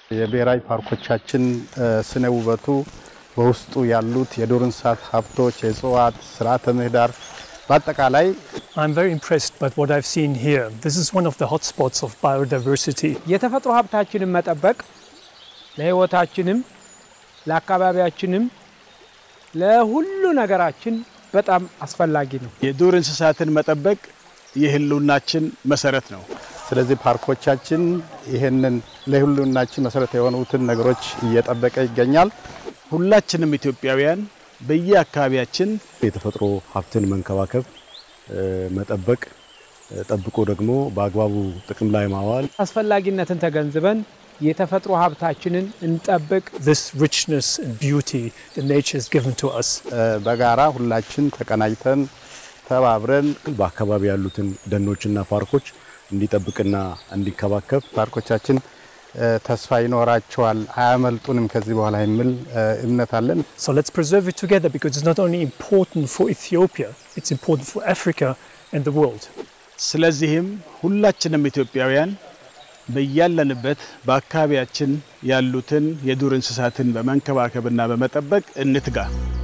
የብሔራዊ ፓርኮቻችን ስነ ውበቱ በውስጡ ያሉት የዱር እንስሳት ሀብቶች፣ የእጽዋት ስርዓተ ምህዳር በአጠቃላይ I'm very impressed by what I've seen here. This is one of the hotspots of biodiversity. የተፈጥሮ ሀብታችንን መጠበቅ ለሕይወታችንም ለአካባቢያችንም ለሁሉ ነገራችን በጣም አስፈላጊ ነው። የዱር እንስሳትን መጠበቅ የህልውናችን መሰረት ነው። ስለዚህ ፓርኮቻችን ይህንን ለሁሉናችን መሰረት የሆኑትን ነገሮች እየጠበቀ ይገኛል። ሁላችንም ኢትዮጵያውያን በየአካባቢያችን የተፈጥሮ ሀብትን መንከባከብ፣ መጠበቅ፣ ጠብቆ ደግሞ በአግባቡ ጥቅም ላይ ማዋል አስፈላጊነትን ተገንዝበን የተፈጥሮ ሀብታችንን እንጠብቅ። This richness and beauty that nature has given to us. በጋራ ሁላችን ተቀናጅተን ተባብረን በአካባቢ ያሉትን ደኖችና ፓርኮች እንዲጠብቅና እንዲከባከብ ፓርኮቻችን ተስፋ ይኖራቸዋል፣ አያመልጡንም ከዚህ በኋላ የሚል እምነት አለን። So let's preserve it together because it's not only important for Ethiopia, it's important for Africa and the world. ስለዚህም ሁላችንም ኢትዮጵያውያን በያለንበት በአካባቢያችን ያሉትን የዱር እንስሳትን በመንከባከብና በመጠበቅ እንትጋ።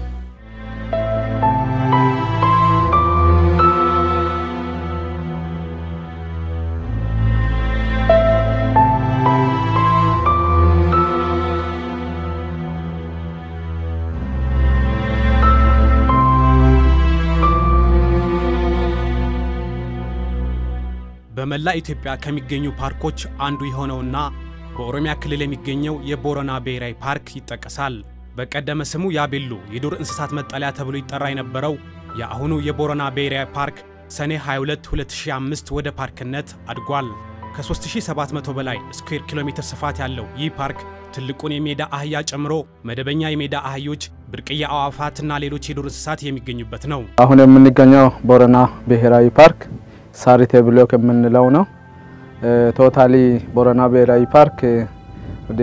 በመላ ኢትዮጵያ ከሚገኙ ፓርኮች አንዱ የሆነውና በኦሮሚያ ክልል የሚገኘው የቦረና ብሔራዊ ፓርክ ይጠቀሳል። በቀደመ ስሙ ያቤሎ የዱር እንስሳት መጠለያ ተብሎ ይጠራ የነበረው የአሁኑ የቦረና ብሔራዊ ፓርክ ሰኔ 22 2005 ወደ ፓርክነት አድጓል። ከ3700 በላይ ስኩዌር ኪሎ ሜትር ስፋት ያለው ይህ ፓርክ ትልቁን የሜዳ አህያ ጨምሮ መደበኛ የሜዳ አህዮች፣ ብርቅዬ አዕዋፋትና ሌሎች የዱር እንስሳት የሚገኙበት ነው። አሁን የምንገኘው ቦረና ብሔራዊ ፓርክ ሳሪቴ ብሎክ የምንለው ነው። ቶታሊ ቦረና ብሔራዊ ፓርክ ወደ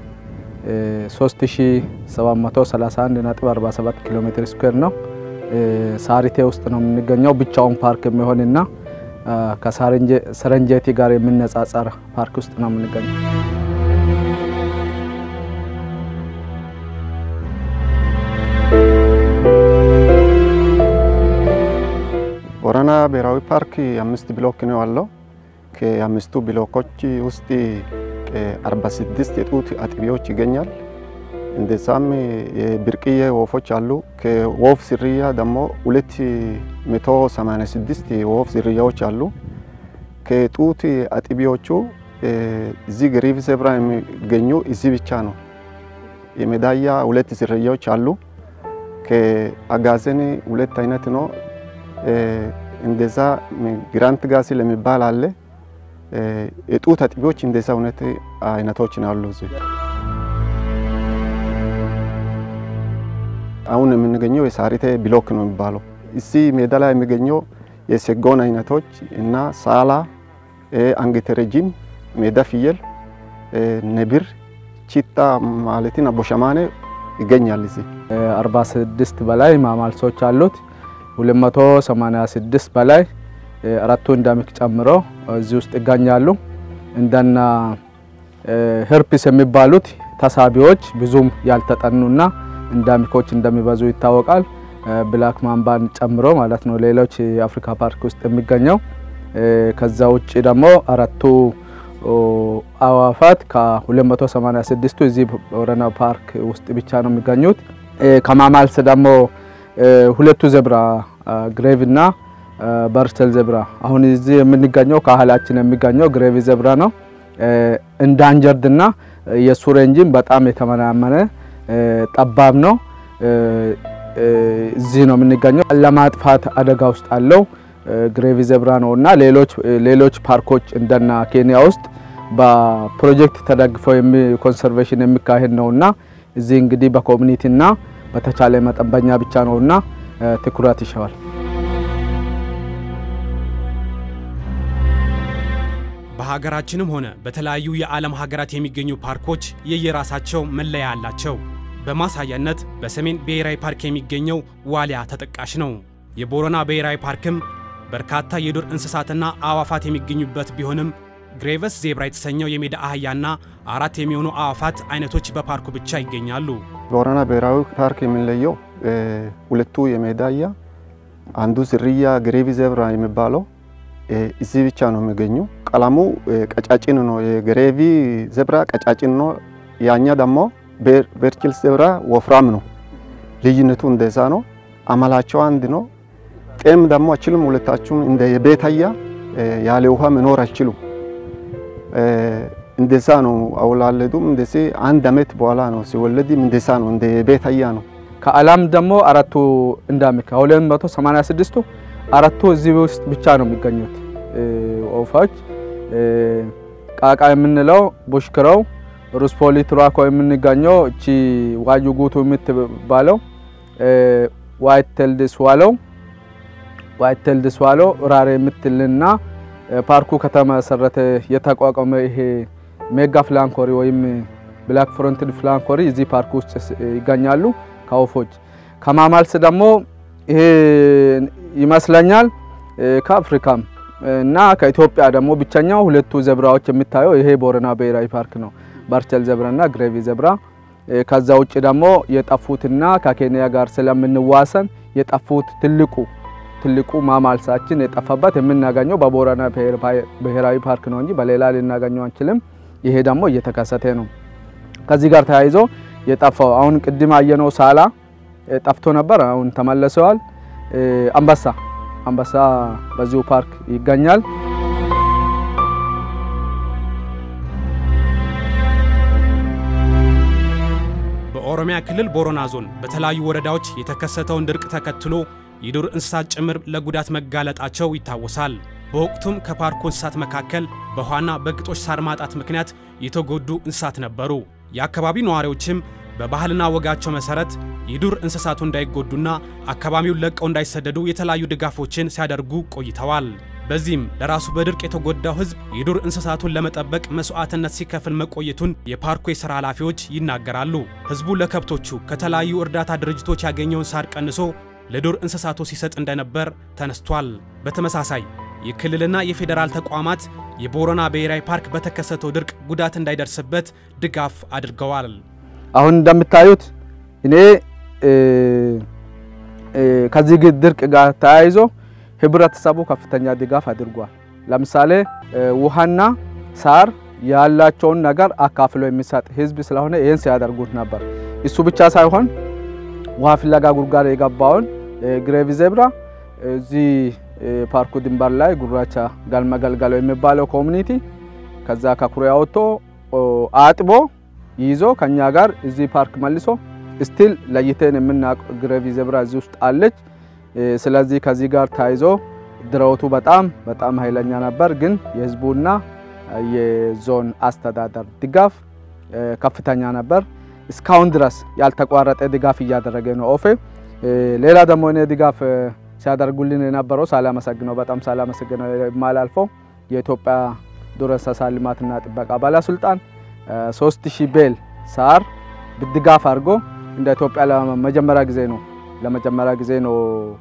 3731.47 ኪሎ ሜትር ስኩዌር ነው። ሳሪቴ ውስጥ ነው የምንገኘው። ብቻውን ፓርክ የሚሆንና ከሰረንጀቲ ጋር የሚነጻጸር ፓርክ ውስጥ ነው የምንገኘው። ቦረና ብሔራዊ ፓርክ አምስት ብሎክ ነው ያለው። ከአምስቱ ብሎኮች ውስጥ 46 የጡት አጥቢዎች ይገኛል። እንደዛም የብርቅዬ ወፎች አሉ። ከወፍ ዝርያ ደግሞ 286 የወፍ ዝርያዎች አሉ። ከጡት አጥቢዎቹ እዚህ ግሪቭ ዜብራ የሚገኙ እዚህ ብቻ ነው። የሜዳያ ሁለት ዝርያዎች አሉ። ከአጋዘን ሁለት አይነት ነው። እንደዛ ግራንት ጋሲል የሚባል አለ። የጡት አጥቢዎች እንደዛ ሁለት አይነቶች ነው ያሉ እዚህ አሁን የምንገኘው የሳሪቴ ብሎክ ነው የሚባለው። እዚህ ሜዳ ላይ የሚገኘው የሰጎን አይነቶች እና ሳላ፣ አንገተ ረጅም፣ ሜዳ ፍየል፣ ነብር፣ ቺታ ማለትን አቦሸማኔ ይገኛል። እዚህ 46 በላይ ማማልሶች አሉት። 286 በላይ አራቱ እንዳሚክ ጨምሮ እዚህ ውስጥ ይገኛሉ። እንደና ህርፒስ የሚባሉት ተሳቢዎች ብዙም ያልተጠኑና እንዳሚኮች እንደሚበዙ ይታወቃል። ብላክ ማምባን ጨምሮ ማለት ነው። ሌሎች የአፍሪካ ፓርክ ውስጥ የሚገኘው ከዛ ውጭ ደግሞ አራቱ አዋፋት ከ286ቱ እዚህ ቦረና ፓርክ ውስጥ ብቻ ነው የሚገኙት። ከማማልስ ደግሞ ሁለቱ ዘብራ ግሬቭ እና በርተል ዘብራ አሁን እዚህ የምንገኘው ከኋላችን የሚገኘው ግሬቭ ዘብራ ነው። እንዳንጀርድ እና የሱ ሬንጅም በጣም የተመናመነ ጠባብ ነው። እዚህ ነው የምንገኘው። ለማጥፋት አደጋ ውስጥ አለው ግሬቪ ዘብራ ነው እና ሌሎች ሌሎች ፓርኮች እንደና ኬንያ ውስጥ በፕሮጀክት ተደግፈው ኮንሰርቬሽን የሚካሄድ ነው እና እዚህ እንግዲህ በኮሚኒቲና በተቻለ መጠን በኛ ብቻ ነው እና ትኩረት ይሻዋል። በሀገራችንም ሆነ በተለያዩ የዓለም ሀገራት የሚገኙ ፓርኮች የየራሳቸው መለያ አላቸው። በማሳያነት በሰሜን ብሔራዊ ፓርክ የሚገኘው ዋሊያ ተጠቃሽ ነው። የቦረና ብሔራዊ ፓርክም በርካታ የዱር እንስሳትና አዕዋፋት የሚገኙበት ቢሆንም ግሬቨስ ዜብራ የተሰኘው የሜዳ አህያና አራት የሚሆኑ አዕዋፋት አይነቶች በፓርኩ ብቻ ይገኛሉ። ቦረና ብሔራዊ ፓርክ የሚለየው ሁለቱ የሜዳ አህያ አንዱ ዝርያ ግሬቪ ዜብራ የሚባለው እዚህ ብቻ ነው የሚገኙ። ቀለሙ ቀጫጭን ነው። የግሬቪ ዜብራ ቀጫጭን ነው። ያኛ ደግሞ ቤርችልስ ዜብራ ወፍራም ነው። ልዩነቱ እንደዛ ነው። አመላቸው አንድ ነው። ጤም ደግሞ አይችሉም። ሁለታችሁም እንደ የቤት አህያ ያለ ውሃ መኖር አይችሉም። እንደዛ ነው አወላለዱም። እንደዚህ አንድ አመት በኋላ ነው ሲወለድም እንደዛ ነው። እንደ የቤት አህያ ነው። ከዓለም ደግሞ አራቱ እንዳሚ ከ286ቱ አራቱ እዚህ ውስጥ ብቻ ነው የሚገኙት ወፎች። ቃቃ የምንለው ቡሽክረው፣ ሩስፖሊ ቱራኮ የምንገኘው እቺ ዋዩ ጉቱ የምትባለው ዋይት ቴልድ ስዋሎው ዋይት ቴልድ ስዋሎው ራሬ የምትልና ፓርኩ ከተመሰረተ የተቋቋመ ይሄ ሜጋ ፍላንኮሪ ወይም ብላክ ፍሮንትድ ፍላንኮሪ እዚህ ፓርክ ውስጥ ይገኛሉ። ከወፎች ከማማልስ ደግሞ ይሄ ይመስለኛል ከአፍሪካም እና ከኢትዮጵያ ደግሞ ብቸኛው ሁለቱ ዘብራዎች የሚታየው ይሄ ቦረና ብሔራዊ ፓርክ ነው። ባርቸል ዘብራ እና ግሬቪ ዘብራ። ከዛ ውጭ ደግሞ የጠፉትና ከኬንያ ጋር ስለምንዋሰን የጠፉት ትልቁ ትልቁ ማማልሳችን የጠፋበት የምናገኘው በቦረና ብሔራዊ ፓርክ ነው እንጂ በሌላ ልናገኘው አንችልም። ይሄ ደግሞ እየተከሰተ ነው። ከዚህ ጋር ተያይዞ የጠፋው አሁን ቅድም አየነው ሳላ ጠፍቶ ነበር፣ አሁን ተመልሰዋል። አንበሳ አንበሳ በዚሁ ፓርክ ይገኛል። በኦሮሚያ ክልል ቦረና ዞን በተለያዩ ወረዳዎች የተከሰተውን ድርቅ ተከትሎ የዱር እንስሳት ጭምር ለጉዳት መጋለጣቸው ይታወሳል። በወቅቱም ከፓርኩ እንስሳት መካከል በውሃና በግጦሽ ሳር ማጣት ምክንያት የተጎዱ እንስሳት ነበሩ። የአካባቢው ነዋሪዎችም በባህልና ወጋቸው መሰረት የዱር እንስሳቱ እንዳይጎዱና አካባቢውን ለቀው እንዳይሰደዱ የተለያዩ ድጋፎችን ሲያደርጉ ቆይተዋል። በዚህም ለራሱ በድርቅ የተጎዳው ሕዝብ የዱር እንስሳቱን ለመጠበቅ መስዋዕትነት ሲከፍል መቆየቱን የፓርኩ የሥራ ኃላፊዎች ይናገራሉ። ሕዝቡ ለከብቶቹ ከተለያዩ እርዳታ ድርጅቶች ያገኘውን ሳር ቀንሶ ለዱር እንስሳቱ ሲሰጥ እንደነበር ተነስቷል። በተመሳሳይ የክልልና የፌዴራል ተቋማት የቦረና ብሔራዊ ፓርክ በተከሰተው ድርቅ ጉዳት እንዳይደርስበት ድጋፍ አድርገዋል። አሁን እንደምታዩት እኔ ከዚህ ድርቅ ጋር ተያይዞ ህብረተሰቡ ከፍተኛ ድጋፍ አድርጓል። ለምሳሌ ውሃና ሳር ያላቸውን ነገር አካፍሎ የሚሰጥ ህዝብ ስለሆነ ይህን ሲያደርጉት ነበር። እሱ ብቻ ሳይሆን ውሃ ፍለጋ ጉድጓድ የገባውን ግሬቪ ዜብራ እዚህ ፓርኩ ድንበር ላይ ጉራቻ ጋልማ ገልገሎ የሚባለው ኮሚኒቲ ከዛ ከኩሬ አውጥቶ አጥቦ ይዞ ከኛ ጋር እዚህ ፓርክ መልሶ ስቲል ለይቴን የምናውቅ ግሬቪ ዜብራ እዚህ ውስጥ አለች። ስለዚህ ከዚህ ጋር ተያይዞ ድረውቱ በጣም በጣም ኃይለኛ ነበር። ግን የህዝቡና የዞን አስተዳደር ድጋፍ ከፍተኛ ነበር። እስካሁን ድረስ ያልተቋረጠ ድጋፍ እያደረገ ነው ኦፌ። ሌላ ደግሞ እኔ ድጋፍ ሲያደርጉልን የነበረው ሳላመሰግነው በጣም ሳላመሰግነው የማላልፈው የኢትዮጵያ ዱር እንስሳት ልማትና ጥበቃ ባለስልጣን ሶስት ሺህ ቤል ሳር ድጋፍ አድርጎ እንደ ኢትዮጵያ ለመጀመሪያ ጊዜ ነው ለመጀመሪያ ጊዜ ነው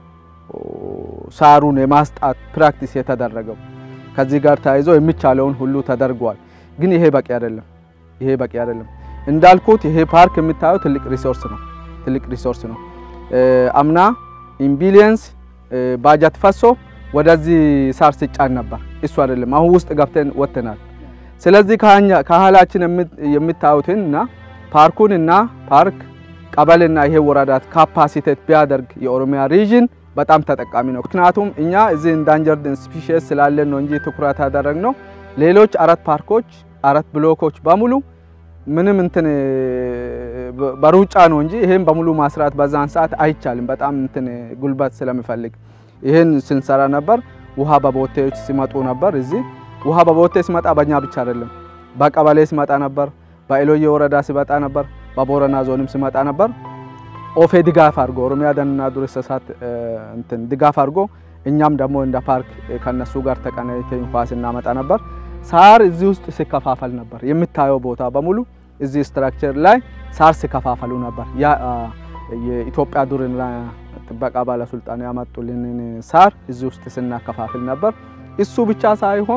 ሳሩን የማስጣት ፕራክቲስ የተደረገው። ከዚህ ጋር ተያይዞ የሚቻለውን ሁሉ ተደርጓል። ግን ይሄ በቂ አይደለም። ይሄ በቂ አይደለም። እንዳልኩት ይሄ ፓርክ የሚታየው ትልቅ ሪሶርስ ነው። ትልቅ ሪሶርስ ነው። አምና ኢምቢሊየንስ ባጀት ፈሶ ወደዚህ ሳር ሲጫን ነበር። እሱ አይደለም። አሁን ውስጥ ገብተን ወጥተናል። ስለዚህ ከኋላችን የምታዩትን እና ፓርኩን እና ፓርክ ቀበሌና ይሄ ወረዳት ካፓሲቴት ቢያደርግ የኦሮሚያ ሪጅን በጣም ተጠቃሚ ነው። ምክንያቱም እኛ እዚህ ኢንዳንጀርድ ስፒሺስ ስላለን ነው እንጂ ትኩረት ያደረግነው ሌሎች አራት ፓርኮች አራት ብሎኮች በሙሉ ምንም እንትን በሩጫ ነው እንጂ ይሄን በሙሉ ማስራት በዛን ሰዓት አይቻልም። በጣም እንትን ጉልበት ስለሚፈልግ ይሄን ስንሰራ ነበር። ውሃ በቦቴዎች ሲመጡ ነበር። እዚህ ውሃ በቦቴ ሲመጣ በእኛ ብቻ አይደለም፣ በቀበሌ ሲመጣ ነበር፣ በኢሎዬ ወረዳ ሲመጣ ነበር፣ በቦረና ዞንም ሲመጣ ነበር። ኦፌ ድጋፍ አድርጎ ኦሮሚያ ደንና ዱር እንስሳት እንትን ድጋፍ አድርጎ እኛም ደግሞ እንደ ፓርክ ከነሱ ጋር ተቀናይተን ውሃ ስናመጣ ነበር። ሳር እዚህ ውስጥ ሲከፋፈል ነበር። የምታየው ቦታ በሙሉ እዚህ ስትራክቸር ላይ ሳር ሲከፋፈሉ ነበር። ያ የኢትዮጵያ ዱርና ጥበቃ ባለስልጣን ያመጡልንን ሳር እዚህ ውስጥ ስናከፋፍል ነበር። እሱ ብቻ ሳይሆን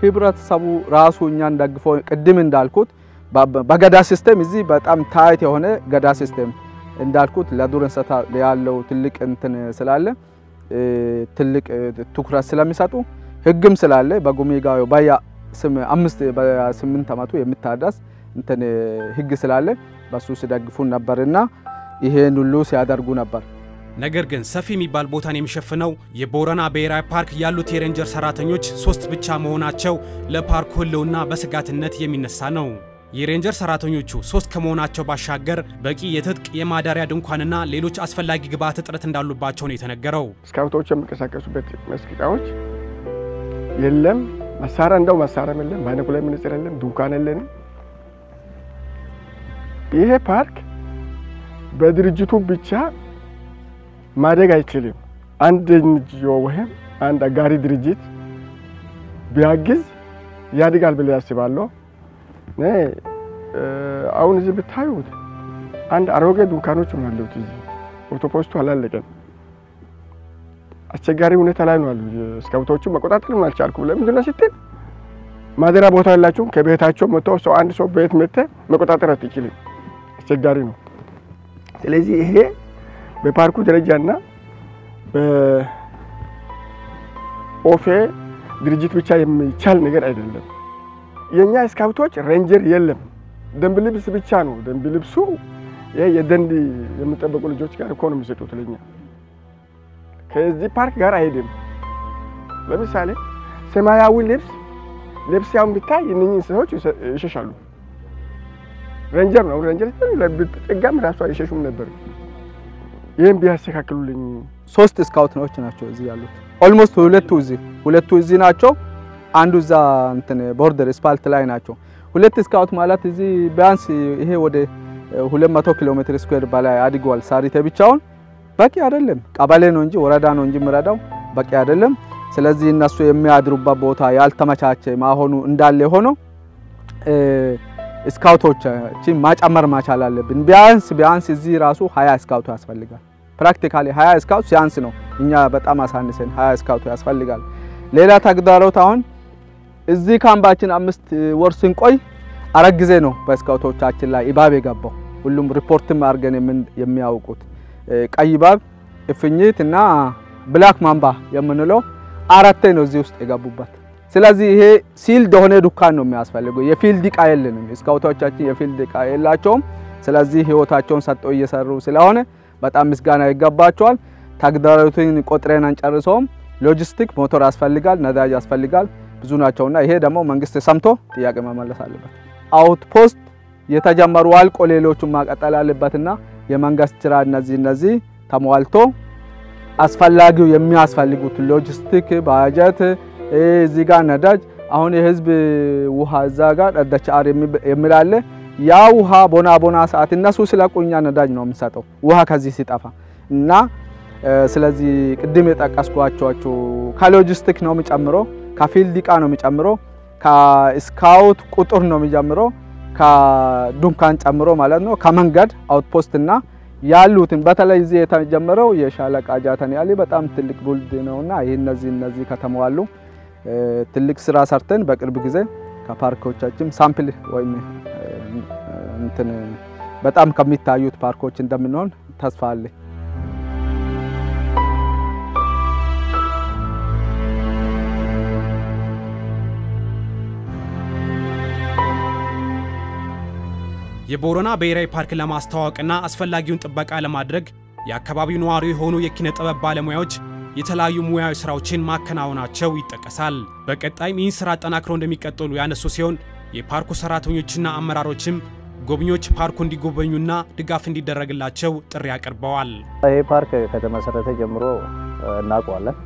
ህብረተሰቡ ራሱ እኛን ደግፎ ቅድም እንዳልኩት በገዳ ሲስተም እዚህ በጣም ታይት የሆነ ገዳ ሲስተም እንዳልኩት ለዱር እንስሳ ያለው ትልቅ እንትን ስላለ ትልቅ ትኩረት ስለሚሰጡ ህግም ስላለ በጉሚ ጋዮ በያ አምስት በስምንት ዓመቱ የሚታደስ እንትን ህግ ስላለ በሱ ሲደግፉን ነበርና ይሄን ሁሉ ሲያደርጉ ነበር። ነገር ግን ሰፊ የሚባል ቦታን የሚሸፍነው የቦረና ብሔራዊ ፓርክ ያሉት የሬንጀር ሰራተኞች ሶስት ብቻ መሆናቸው ለፓርኩ ህልውና በስጋትነት የሚነሳ ነው። የሬንጀር ሰራተኞቹ ሶስት ከመሆናቸው ባሻገር በቂ የትጥቅ የማዳሪያ ድንኳንና ሌሎች አስፈላጊ ግብዓት እጥረት እንዳሉባቸው ነው የተነገረው። ስካውቶች የሚንቀሳቀሱበት መስክ እቃዎች የለም። መሳሪያ እንደው መሳሪያም የለም። በአይነኩ ላይ መነጽር የለም። ድንኳን የለንም። ይሄ ፓርክ በድርጅቱ ብቻ ማደግ አይችልም። አንድ ኤንጂኦ ወይም አንድ አጋሪ ድርጅት ቢያግዝ ያድጋል ብዬ አስባለሁ። አሁን እዚህ ብታዩት አንድ አሮጌ ድንኳኖች ነው ያሉት። እዚህ ኦቶፖስቱ አላለቀም። አስቸጋሪ ሁኔታ ላይ ነው ያሉ። ስካውቶቹ መቆጣጠር አልቻልኩም። ለምንድን ነው ስትል ማደሪያ ቦታ ያላችሁም ከቤታቸው መጥተው ሰው አንድ ሰው ቤት መጥተህ መቆጣጠር አትችልም። አስቸጋሪ ነው። ስለዚህ ይሄ በፓርኩ ደረጃና በኦፌ ድርጅት ብቻ የሚቻል ነገር አይደለም። የኛ ስካውቶች ሬንጀር የለም። ደንብ ልብስ ብቻ ነው። ደንብ ልብሱ ይሄ የደንብ የሚጠበቁ ልጆች ጋር እኮ ነው የሚሰጡት ለኛ። ከዚህ ፓርክ ጋር አይሄድም። ለምሳሌ ሰማያዊ ልብስ ልብስ ያውን ብታይ እነኚህ እንስሳዎች ይሸሻሉ። ሬንጀር ነው ሬንጀር ብትጠጋም ራሱ አይሸሹም ነበር። ይህም ቢያስተካክሉልኝ። ሶስት ስካውቶች ናቸው እዚህ ያሉት። ኦልሞስት ሁለቱ እዚህ ሁለቱ እዚህ ናቸው። አንዱ እዛ እንትን ቦርደር ስፓልት ላይ ናቸው። ሁለት ስካውት ማለት እዚህ ቢያንስ ይሄ ወደ 200 ኪሎ ሜትር ስኩዌር በላይ አድገዋል። ሳሪቴ ብቻውን በቂ አይደለም። ቀበሌ ነው እንጂ ወረዳ ነው እንጂ የሚረዳው በቂ አይደለም። ስለዚህ እነሱ የሚያድሩበት ቦታ ያልተመቻቸ ማሆኑ እንዳለ ሆኖ ስካውቶችን ማጨመር ማቻል አለብን። ቢያንስ ቢያንስ እዚህ ራሱ 20 ስካውት ያስፈልጋል። ፕራክቲካሊ 20 ስካውት ሲያንስ ነው። እኛ በጣም አሳንሰን 20 ስካውት ያስፈልጋል። ሌላ ተግዳሮት አሁን እዚህ ካምባችን አምስት ወር ስንቆይ አራት ጊዜ ነው በስካውቶቻችን ላይ እባብ የገባው። ሁሉም ሪፖርትም አድርገን የሚያውቁት ቀይ እባብ፣ እፍኝት እና ብላክ ማምባ የምንለው አራቴ ነው እዚህ ውስጥ የገቡበት። ስለዚህ ይሄ ሲልድ የሆነ ዱካን ነው የሚያስፈልገው። የፊልድ እቃ የለንም። ስካውቶቻችን የፊልድ እቃ የላቸውም። ስለዚህ ህይወታቸውን ሰጠው እየሰሩ ስለሆነ በጣም ምስጋና ይገባቸዋል። ተግዳሮቱን ቆጥረን አንጨርሰውም። ሎጂስቲክ ሞተር ያስፈልጋል፣ ነዳጅ ያስፈልጋል፣ ብዙ ናቸውና ይሄ ደግሞ መንግስት ሰምቶ ጥያቄ መመለስ አለበት። አውትፖስት የተጀመሩ አልቆ ሌሎቹን ማቀጠል አለበትና የመንግስት ስራ እነዚህ እነዚህ ተሟልቶ አስፈላጊው የሚያስፈልጉት ሎጂስቲክ ባጀት እዚህ ጋር ነዳጅ አሁን የህዝብ ውሃ እዛ ጋር ደቻር የሚላለ ያ ውሃ ቦና ቦና ሰዓት እነሱ ስለቁኛ ነዳጅ ነው የምንሰጠው ውሃ ከዚህ ሲጠፋ እና ስለዚህ ቅድም የጠቀስኳቸው ከሎጂስቲክ ነው የሚጨምሮ፣ ከፊልድ እቃ ነው የሚጨምሮ፣ ከስካውት ቁጥር ነው የሚጨምሮ፣ ከዱንካን ጨምሮ ማለት ነው ከመንገድ አውትፖስት እና ያሉትን በተለይ እዚህ የተጀመረው የሻለቃ ጃተን ያሌ በጣም ትልቅ ቡልድ ነውና ይህ እነዚህ እነዚህ ከተሟሉ ትልቅ ስራ ሰርተን በቅርብ ጊዜ ከፓርኮቻችን ሳምፕል ወይም እንትን በጣም ከሚታዩት ፓርኮች እንደምንሆን ተስፋ አለኝ። የቦረና ብሔራዊ ፓርክ ለማስተዋወቅና አስፈላጊውን ጥበቃ ለማድረግ የአካባቢው ነዋሪ የሆኑ የኪነ ጥበብ ባለሙያዎች የተለያዩ ሙያዊ ስራዎችን ማከናወናቸው ይጠቀሳል። በቀጣይም ይህን ስራ አጠናክረው እንደሚቀጥሉ ያነሱ ሲሆን የፓርኩ ሰራተኞችና አመራሮችም ጎብኚዎች ፓርኩ እንዲጎበኙና ድጋፍ እንዲደረግላቸው ጥሪ አቅርበዋል። ይህ ፓርክ ከተመሰረተ ጀምሮ እናውቀዋለን።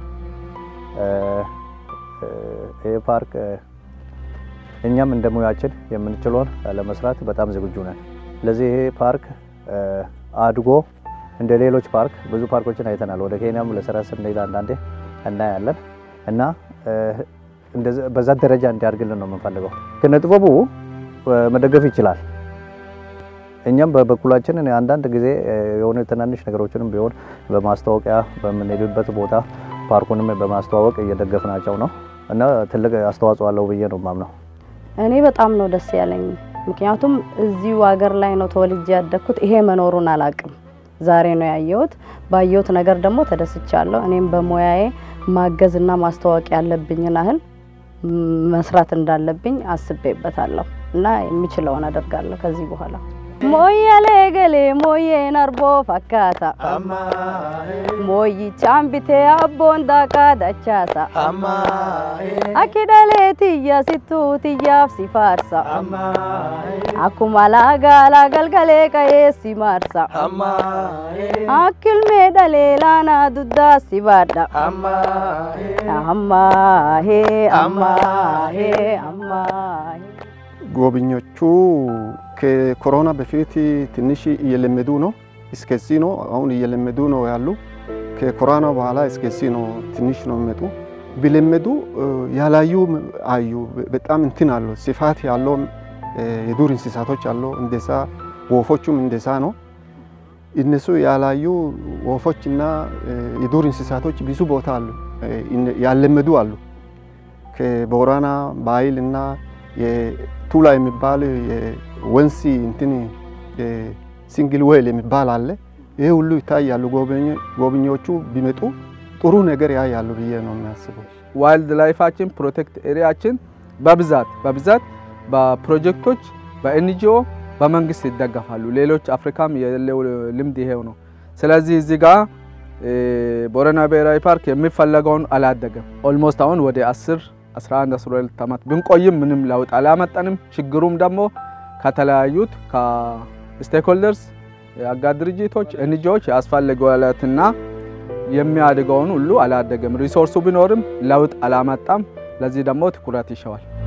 ይህ ፓርክ እኛም እንደ ሙያችን የምንችለውን ለመስራት በጣም ዝግጁ ነን። ስለዚህ ይሄ ፓርክ አድጎ እንደ ሌሎች ፓርክ ብዙ ፓርኮችን አይተናል። ወደ ኬንያም ለስራ ስንሄድ አንዳንዴ እናያለን እና በዛ ደረጃ እንዲያድግልን ነው የምንፈልገው። ኪነ ጥበቡ መደገፍ ይችላል። እኛም በበኩላችን አንዳንድ ጊዜ የሆኑ ትናንሽ ነገሮችንም ቢሆን በማስታወቂያ በምንሄድበት ቦታ ፓርኩንም በማስተዋወቅ እየደገፍናቸው ነው። እና ትልቅ አስተዋጽኦ አለው ብዬ ነው የማምነው። እኔ በጣም ነው ደስ ያለኝ። ምክንያቱም እዚሁ ሀገር ላይ ነው ተወልጄ ያደግኩት። ይሄ መኖሩን አላቅም። ዛሬ ነው ያየሁት። ባየሁት ነገር ደግሞ ተደስቻለሁ። እኔም በሙያዬ ማገዝና ማስተዋወቅ ያለብኝን ያህል መስራት እንዳለብኝ አስቤበታለሁ እና የሚችለውን አደርጋለሁ ከዚህ በኋላ። ሞየሌ ገሌ ሞዬን አርቦ ፈካታ ሞይቻን ቢቴ አቦን ዳቃ ደቻሳ አኪደሌ ትያ ሲቱ ትያፍ ሲፋርሳ አኩማ ላጋላ ገልገሌ ቀዬ ሲማርሳ አክልሜ ደሌ ላና ዱዳ ሲባዳ አማሄ አማሄ አማሄ ጎብኞቹ ከኮሮና በፊት ትንሽ እየለመዱ ነው። እስከዚህ ነው አሁን እየለመዱ ነው ያሉ። ከኮሮና በኋላ እስከዚህ ነው ትንሽ ነው የሚመጡ። ቢለመዱ ያላዩ አዩ። በጣም እንትን አለው ስፋት ያለው የዱር እንስሳቶች አለው። እንደዛ ወፎቹም እንደዛ ነው። እነሱ ያላዩ ወፎችና የዱር እንስሳቶች ብዙ ቦታ አሉ፣ ያለመዱ አሉ። ከቦረና ባይል እና የቱላ የሚባል የወንሲ እንትን ሲንግል ዌል የሚባል አለ። ይሄ ሁሉ ይታያሉ። ጎብኚዎቹ ቢመጡ ጥሩ ነገር ያያሉ ብዬ ነው የሚያስበው። ዋይልድ ላይፋችን ፕሮቴክት ኤሪያችን በብዛት በብዛት በፕሮጀክቶች በኤንጂኦ በመንግስት ይደገፋሉ። ሌሎች አፍሪካም የሌለው ልምድ ይሄው ነው። ስለዚህ እዚህ ጋር ቦረና ብሔራዊ ፓርክ የሚፈለገውን አላደገም። ኦልሞስት አሁን ወደ 10 11 12 ዓመት ብንቆይም ምንም ለውጥ አላመጣንም። ችግሩም ደግሞ ከተለያዩት ከስቴክሆልደርስ የአጋር ድርጅቶች ኤንጂኦዎች ያስፈልገዋለትና የሚያድገውን ሁሉ አላደገም። ሪሶርሱ ቢኖርም ለውጥ አላመጣም። ለዚህ ደግሞ ትኩረት ይሸዋል።